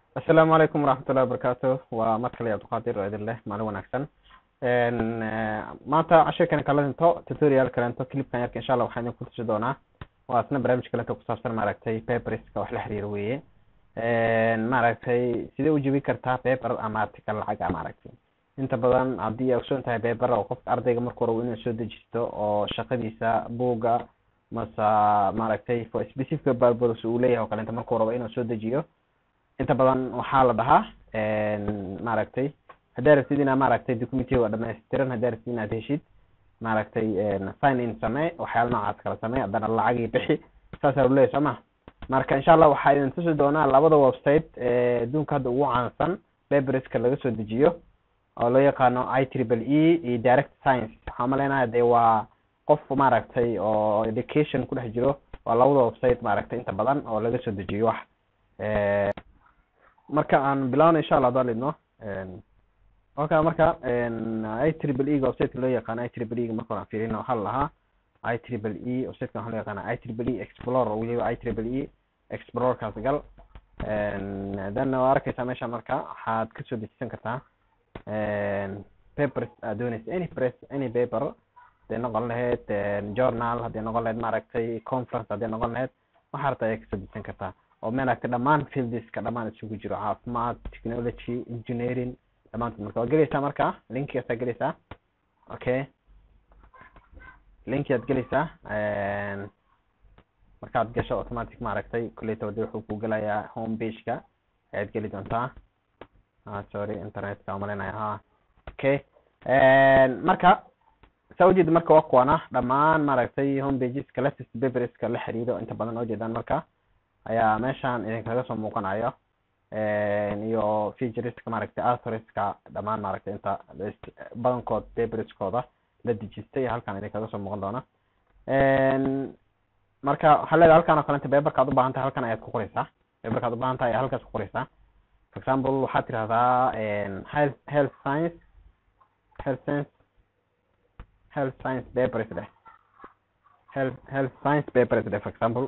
asalaamu calaykum waraxmatullahi wabarakaatu waa mar kale abdulqaadir oo idin leh maalin wanaagsan maanta cashirkan kala dhinto tutorial kalento clipkan yarka insha allah waxaan idin ku tusi doonaa waa isna barnaamij kalento kusaabsan maaragtay paperska wax la xiriira weye maaragtay sidee u jebin kartaa paper ama article lacag a maaragtay inta badan haddii ay ogsoon tahay paper oo qofka ardayga marka hore inuu soo dejisto oo shaqadiisa buugga mase maaragtay for specific purpose uu leeyahay oo kalenta markuu rabo inuu soo dejiyo inta badan waxaa la dhahaa maaragtay haddaa rabtid inaad maaragtay documentiga dhamaystiran haddaa rabtid inaad heshid maaragtay sign in samee waxyaala noocaas kala samee haddana lacagii bixi saasaa lu leeyahy soo ma marka insha allah waxaa idin tusi doonaa labada website ee adduunka hadda ugu caansan paperska laga soo dejiyo oo loo yaqaano i triple e iyo direct science waxaa maleynayaa dee waa qof maaragtay oo education ku dhex jiro waa labada website maaragtay inta badan oo laga soo dejiyo wax marka aan bilawno insha allah hadaan lidno oka marka i triple e ga websiteka loo yaqaano i triple e ga marka hore aan fiirino waxaa la lahaa i triple e websiteka waxaa loo yaqaana i triple e explorer weliba i triple e explorerkaas gal then waa arkeysaa meesha marka waxaad kasoo dejisan kartaa papers aad dooneysa any press any paper hadday noqon lahayd journal hadday noqon lahayd maaragtay conference hadday noqon lahayd waxaa rabta ayaa kasoo dejisan kartaa oo maaragtay dhammaan fieldeska dhammaan isugu jiro caafimaad technology engineering dhamaantood marka waad gelaysaa marka linkigaasaa gelaysaa okay linkigaad gelaysaa markaad gasho automatic maaragtay kuleyta wadi wuxuu ku gelayaa home pageka ayaad geli doontaa ah sorry internetka umalinaya ha okay marka saa ujeeda marka waa kuwana dhammaan maaragtay home pageska latest paperska la xiriiro inta badan oo jeedaan marka ayaa meeshan idinkaga soo muuqanayo iyo featureska maaragtay authorska dhammaan maaragtay inta badankood paperskooda la dejistay halkan idinkaga soo muuqan doona marka waxaa leedahay halkan oo kalenta paperka ad u baahan tahay halkan ayaad ku qoreysaa paperka ad u baahan tahay halkaas ku qoreysaa for example waxaad tirahdaa health health science health science health science papers dheh health health science papers dheh for example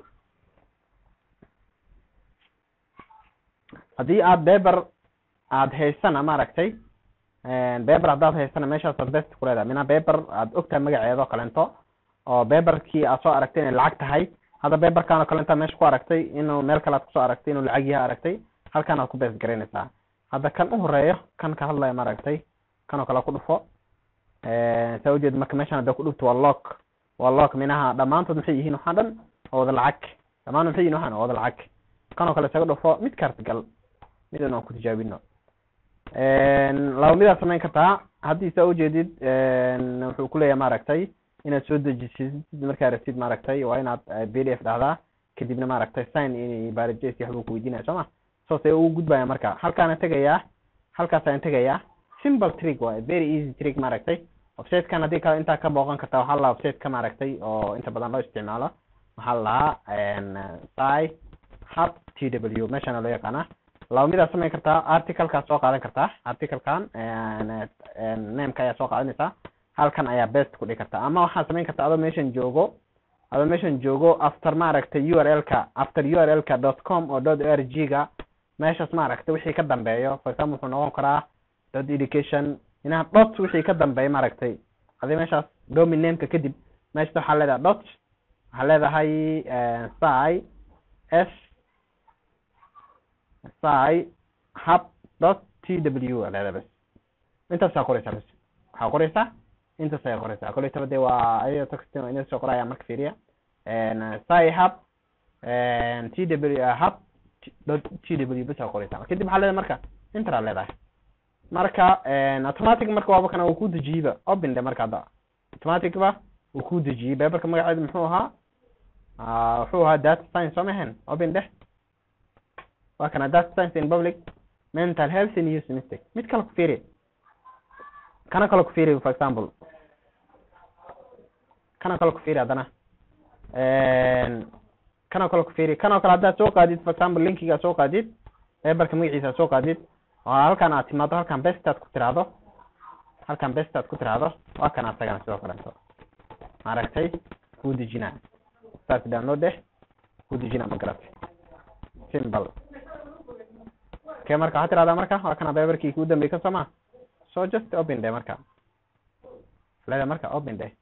haddii aad beber aad haysana maaragtay beber haddaad haysana meeshaasaad best ku leedahay mina beber aad ogtahay magaceeda oo kalento oo beberkii aad soo aragtay inay lacag tahay hadda beberkan oo kalenta meesha ku aragtay inuu meel kale aad kusoo aragtay inuu lacag yaha aragtay halkan aad ku best garaynaysaa hadda kan u horeeyo kan ka hadlaya maaragtay kan oo kale ku dhufo saa ujeed marka meeshan hadda ku dhufto waa lock waa lock minaha dhammaantood maxay yihiin waxaa dhan oo wada lacag dhammaan maxay yihin waxaan oo wada lacag kan oo kale isaga dhufo mid kaarta gal midan aan ku tijaabino laba midaad samayn kartaa haddii saa ujeedid wuxuu kuleeyahay maaragtay inaad soo dejisid markaa rabtid maaragtay waa inaad b d f dhahdaa kadibna maaragtay sign in barajs waxbuu kuweydiinaya soo ma soose ugu gudbaya marka halkaana tegayaa halkaasaan tegayaa simple trick waay very easy trick maaragtay websitekan haddii kale intaa ka booqan kartaa waxaa la websiteka maaragtay oo inta badan loo isticmaalo waxaa la lahaa cy hub t w meeshana loo yaqaana laba midaad samayn kartaa articlekaad soo qaadan kartaa articlekan nameka ayaa soo qaadanaysaa halkan ayaa best ku dhigi kartaa ama waxaad samayn kartaa adoo meeshan joogo adoo meeshan joogo after maaragtay u r l ka after u r l ka dot com oo dot r g ga meeshaas maaragtay wixii ka dambeeyo for example wuxuu noqon karaa dot education inaha dot wixii ka dambeeya maaragtay adi meeshaas domin nameka kadib meeshas waxaa leedahay dot waxaa leedahay cy s cy hub dot t w leedahay bas intaasaa qoreysaa bas waxaa qoreysaa intaas ayaa qoreysaa koletaba de waa ayado taxtin ina soo qoraya marka fiiriya cy hub t w hub dot t w bas aa qoreysaa kadib waxaa leedahay marka inter aa leedahay marka automatic marka waaba kana uu ku dejiyeyba open de marka hadda automatic ba uu ku dejiyey paperka magaceeda muxuu ahaa wuxuu ahaa data science soo mahan open deh waa kana data science in public mental health and use mistake mid kale ku fiiri kana kale ku fiiri for example kana kale ku fiiri haddana kana kale ku fiiri kanoo kale haddaad soo qaadid for example linkiga soo qaadid paperka magaciisa soo qaadid oo halkan aad timaado halkan best aad ku tiraahdo halkan best aad ku tiraahdo waa kan asagana sidoo kaleeto maaragtay kuu dejinaa start download eh kuu dejinaa ma garatay simple okay marka waxaad tirahdaa marka waa kana paperkii kuu dambeeyey ka soo ma so just open day marka leedahay marka open day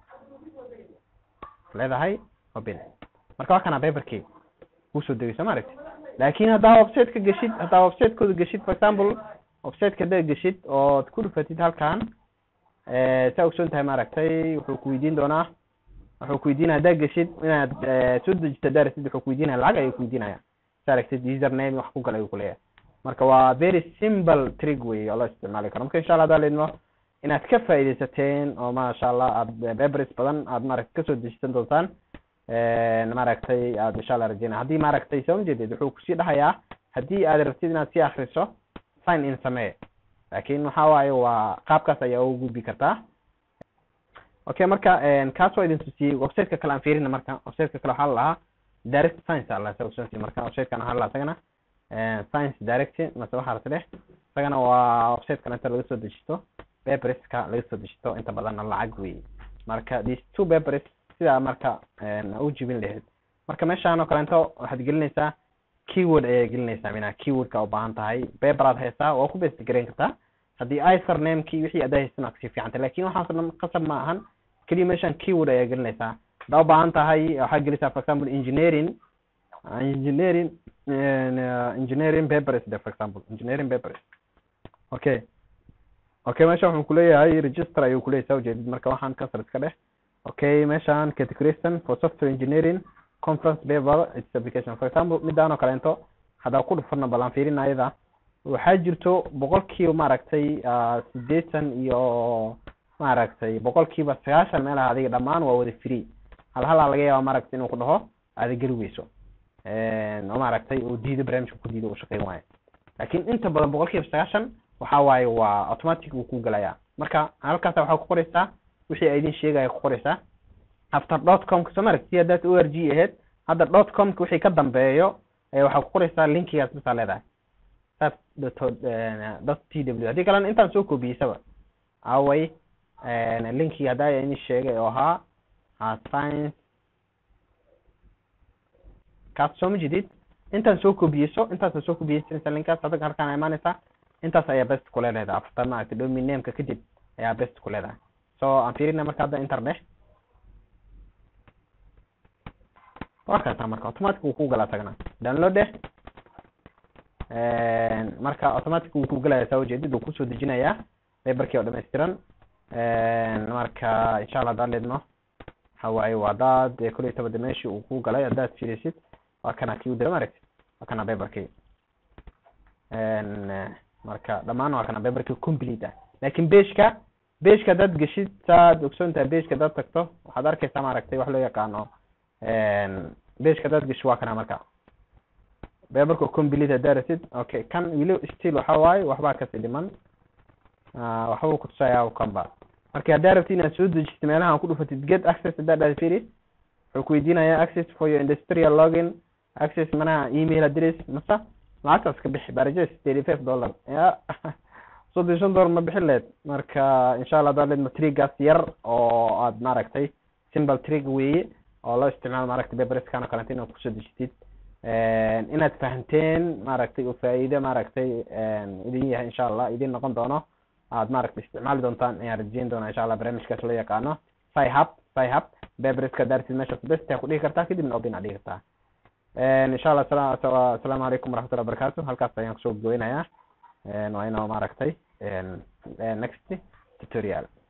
leedahay open marka waa kana paperkii kusoo degeyso ma aragti laakin haddaa websiteka geshid haddaa websitekooda geshid for example websiteka haddaad geshid ood ku dhufatid halkan saa ogsoon tahay maaragtay wuxuu ku weydiin doonaa wuxuu ku weydiinaya haddaad geshid inaad soo dejito haddaa rasid wuxuu ku weydiinaya lacag ayuu ku weydiinaya sa aragtid username wax ku gal ayuu kuleeyahay marka waa very simple trick wey oo loo isticmaali karo marka insha allah haddaa leedmo inaad ka faaideysateen oo maasha allah aad bebris badan aad maaragtay kasoo dejisan doontaan maaragtay aad insha allah rajeynaya haddii maaragtay soo majeedid wuxuu kusii dhahayaa haddii aad rabtid inaad sii akriso sign in samee laakin waxa waaye waa qaabkaas ayaa ugu gudbi kartaa okay marka kaas waa idin tusiyey websiteka kale aan fiirina marka websiteka kale waxaa la lahaa direct science ala sa ogsoonti marka websitekan waxaa la lahaa isagana science direct mase waxaa rati dheh isagana waa websitekan inta laga soo dejisto paperska laga soo dejisto inta badanna lacag wey marka these two papers sidaa marka u jibin lahayd marka meeshaan oo kaleento waxaad gelinaysaa keyword ayaa gelinaysaa mina keywordka u baahan tahay paper aad haysaa waa ku best gareyn kartaa haddii icer namekii wixii adaa haysan aad kasii fiicantay lakin waxaas dhan qasab ma ahan keliya meeshaan keyword ayaa gelinaysaa haddaa u baahan tahay waxaad gelisaa for example engineering engineering engineering papers de for example engineering papers okay okay meesha wuxuu kuleeyahay register ayuu kuleeyahay saa ujeedid marka waxaan cancel iska dheh okay meeshaan categorization for software engineering conference paper its application for example midaan oo kaleento haddaa ku dhufana balan fiirina ayada waxaa jirto boqolkiiba maaragtay sideetan iyo maaragtay boqolkiiba sagaashan meelaha adiga dhamaan waa wada free hal halaa laga yaaba maaragtay inuu ku dhaho aada geli weyso oo maaragtay uu diido barnaamijka ku diido uu shaqeyn waayo laakin inta badan boqolkiiba sagaashan waxa waaye waa automatic uu ku gelayaa marka halkaasa waxaa ku qoreysaa wixii ay idin sheegaya ku qoreysaa after dot comka soo maragti si haddaad o r g ahayd hadda dot comka wixii ka dambeeyo waxaa ku qoreysaa linkigaas bisaa leedahay saas dot t w haddii kalena intaan soo kobiyeysaba away linkii haddaa idin sheegay oo ahaa science kaas soo ma jedid intaan soo kobiyeyso intaasa soo kobiyeysanaysa linkaas hadda halkaan imaanaysaa intaas ayaa best ku leedahay after maaragtay domain nameka kadib ayaa best ku leedahay so aan fiirina marka hadda inter dheh waa kaasaa marka automatic wuu ku galaa isagana download dheh marka automatic wuu ku galaya saa ujeedid wuu kusoo dejinayaa paperkii oo dhammaystiran marka insha allah haddaan leedno waxa waaye waa hadaad kol iyo toban meeshii uu ku galay haddaad fiirisid waa kana kii u dira maaragti waa kana paperkii marka dhamaan waa kana paperkii complete ah laakin beshka beshka haddaad geshid saad ogsoon tahay beshka haddaad tagto waxaad arkeysaa maaragtay wax loo yaqaano beshka haddaad gesho waa kana marka paperka complete haddaa rasid okay kan wili still waxa waaye waxbaa kasii dhiman waxbuu kutusayaa kanba marka haddaa rabtid inaad soo dejisad meelaha ku dhufatid get access haddaa dhahda firi wuxuu ku weydiinayaa access for your industrial login access manaha email address mase lacagtaas ka bixi barajes thirty five dollar ya soddon shan dollar ma bixin leed marka insha allah haddaa leedma trigaas yar oo aad maaragtay simple trig weeye oo loo isticmaalo maaragtay paperskan oo kalenta inaad kusoo dejitid inaad fahanteen maaragtay oo faa'iide maaragtay idin yahay insha allah idin noqon doono aad maaragtay isticmaali doontaan ayaan rajeyn doonaa insha allah barnaamijkaas loo yaqaano sihub sihub paperska daartid meeshaas best ku dhihi kartaa kadibna obin aad dhihi kartaa insha allah asalaamu calaykum waraxmatullahi wabarakatu halkaas ayaan kusoo goynayaa waa inoo maaragtay next tutorial